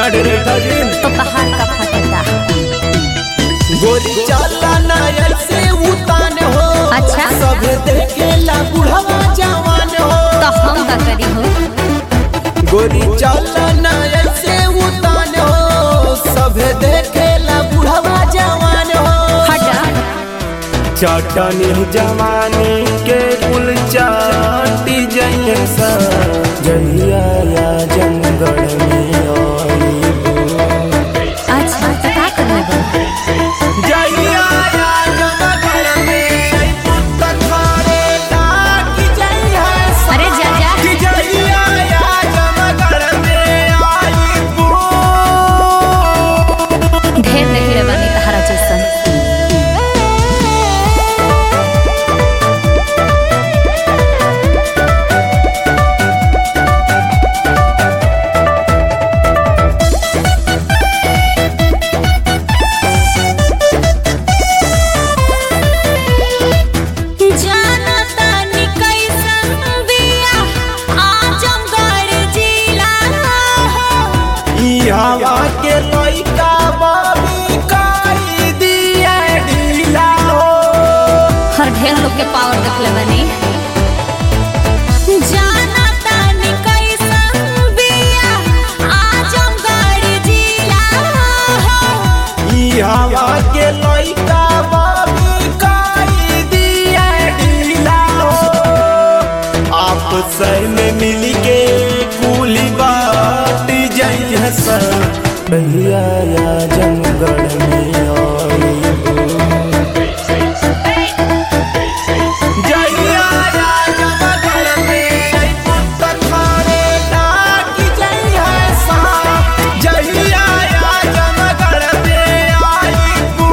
डरे ठगिन तो पहाड़ का फटता गोरी चला ना ऐसे उतान हो अच्छा। सब देखेला बुढ़वा जवान हो तो हम का करी हो गोरी चला ना ऐसे उतान हो सब देखेला बुढ़वा जवान हो हटा चटनी जवानी के कुल चाटी जैसा जहिया या जंगल में आई अच्छा तो का करले बा जहिया या जंगल में आई पुत थारे डाकी जइया अरे जा जा कि जहिया या जंगल में आई पू ढेर देखले बानी तहरा जैसन जाना तानी कैसन बिया आजमगढ़ जिला ई हवा के लइका बाबी काई दिया ढीला हो हर ढेर लोग के पावर देखले बानी जाना तानी कैसन बिया आजमगढ़ जिला ई हवा के लइका बाबी काई दिया ढीला हो आपस में मिल के कुली बात जइया सा भैया या जंगल में आई जइया या जंगल में आई पुत थारे डाकी जइया सा जइया या जंगल में आई पू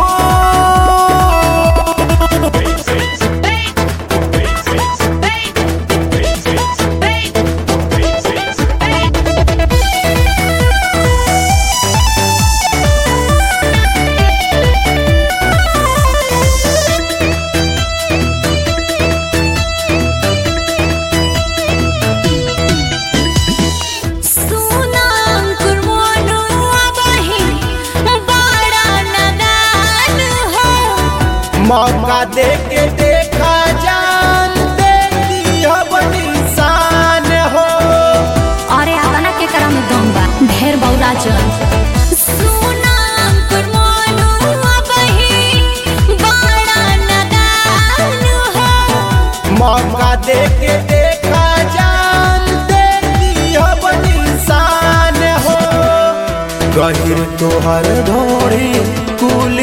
सुना अंकुर मोनू अबही बड़ा नदान हो मौका दे के देखा जान दे दिया इंसान हो अरे आतना के करा में दम बा ढेर बौरा जन सुना अंकुर मोनू अबही बड़ा नदान हो मौका दे के देखा जान दे दिया इंसान हो गहिर तोहर धोड़ी कुल